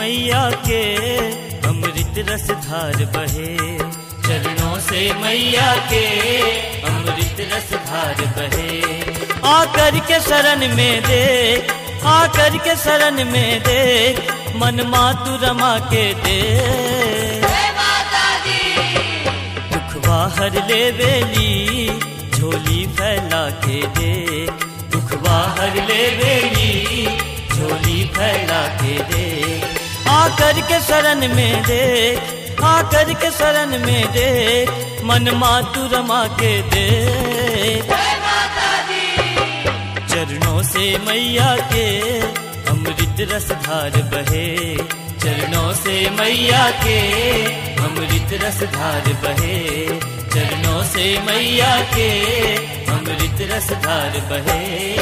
मैया के अमृत रस धार बहे चरणों से मैया के अमृत रस धार बहे आकर के शरण में दे आकर के शरण में दे मन मातु रमा के दे दुखवा हर ले बेली झोली फैला के दे दुखवा हर ले बेली झोली फैला के दे आकर के शरण में दे आकर के शरण में दे मन मातु रमा के दे चरणों से मैया के अमृत रस धार बहे चरणों से मैया के अमृत रस धार बहे चरणों से मैया के अमृत रस धार बहे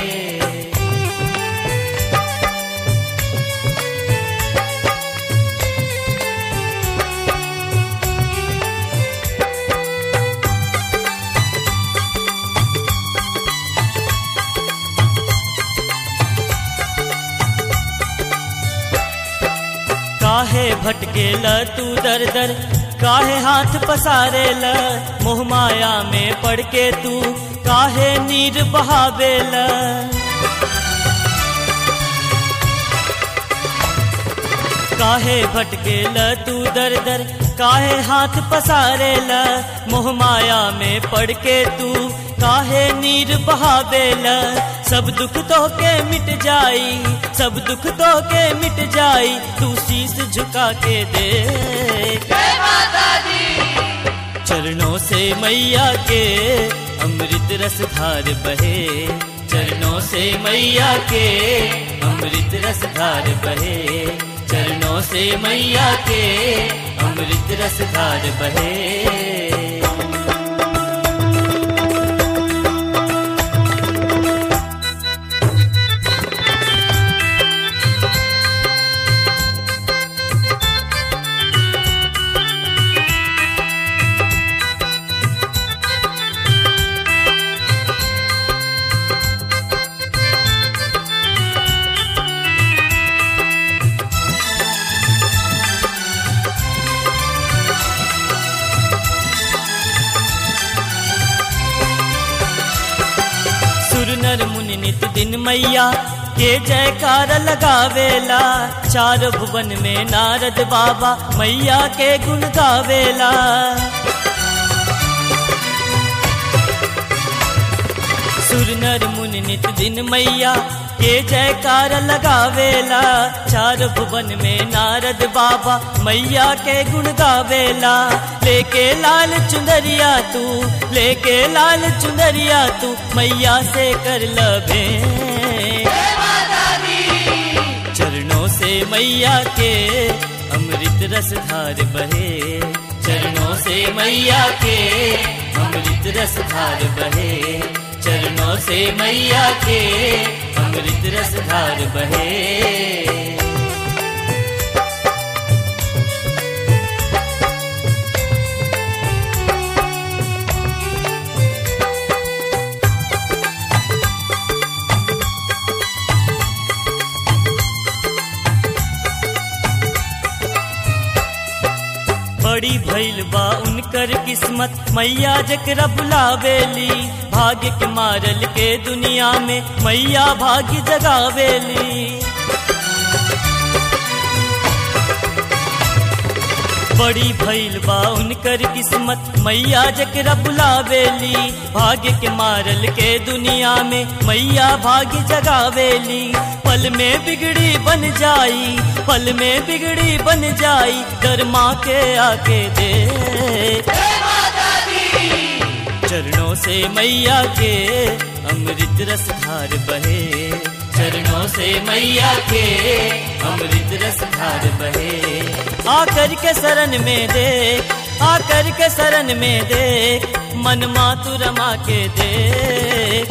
काहे भटके ल तू दर दर काहे हाथ पसारे ल मोह माया में पड़ के तू काहे नीर बहावे ल काहे भटके ल तू दर दर काहे हाथ पसारे ल मोह माया में पड़ के तू काहे नीर बहावे ल सब दुख तो के मिट जाई सब दुख तो के मिट जाई तू शीस झुका के दे चरणों से मैया के अमृत रस धार बहे चरणों से मैया के अमृत रस धार बहे चरणों से मैया के अमृत रस धार बहे सुर नर मुनि नित दिन मैया के जयकार लगावेला चार भुवन में नारद बाबा मैया के गुण गावेला सुर नर मुनि नित दिन मैया के जयकार लगावेला चार भुवन में नारद बाबा मैया के गुण गावेला लेके लाल चुंदरिया तू लेके लाल चुंदरिया तू मैया से कर लबे चरणों से मैया के अमृत रस धार बहे चरणों से मैया के अमृत रस धार बहे चरणों से मैया के अमृत रस धार बहे बड़ी भइल बा उनकर किस्मत मैया जकरा बुलावेली भाग्य के मारल के दुनिया में मैया भाग्य जगावेली बड़ी भइल बा उनकर किस्मत मैया जकरा बुलावेली भाग्य के मारल के दुनिया में मैया भाग्य जगावेली पल में बिगड़ी बन जाई पल में बिगड़ी बन जाई डर माँ के आके दे चरणों से मैया के अमृत रस धार बहे चरणों से मैया के अमृत रस धार बहे आकर के शरण में दे आकर के शरण में दे मन मातु रमा के दे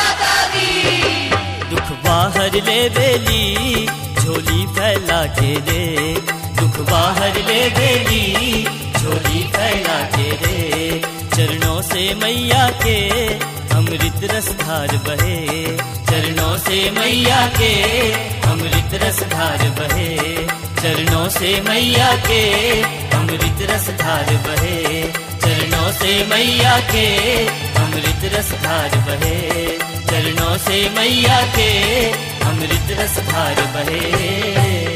दुख बाहर ले बेली झोली फैला के दे दुख बाहर ले बेली झोली फैला के दे चरणों से मैया के अमृत रस धार बहे चरणों से मैया के अमृत रस धार बहे चरणों से मैया के अमृत रस धार बहे चरणों से मैया के अमृत रस धार बहे चरणों से मैया के अमृत रस धार बहे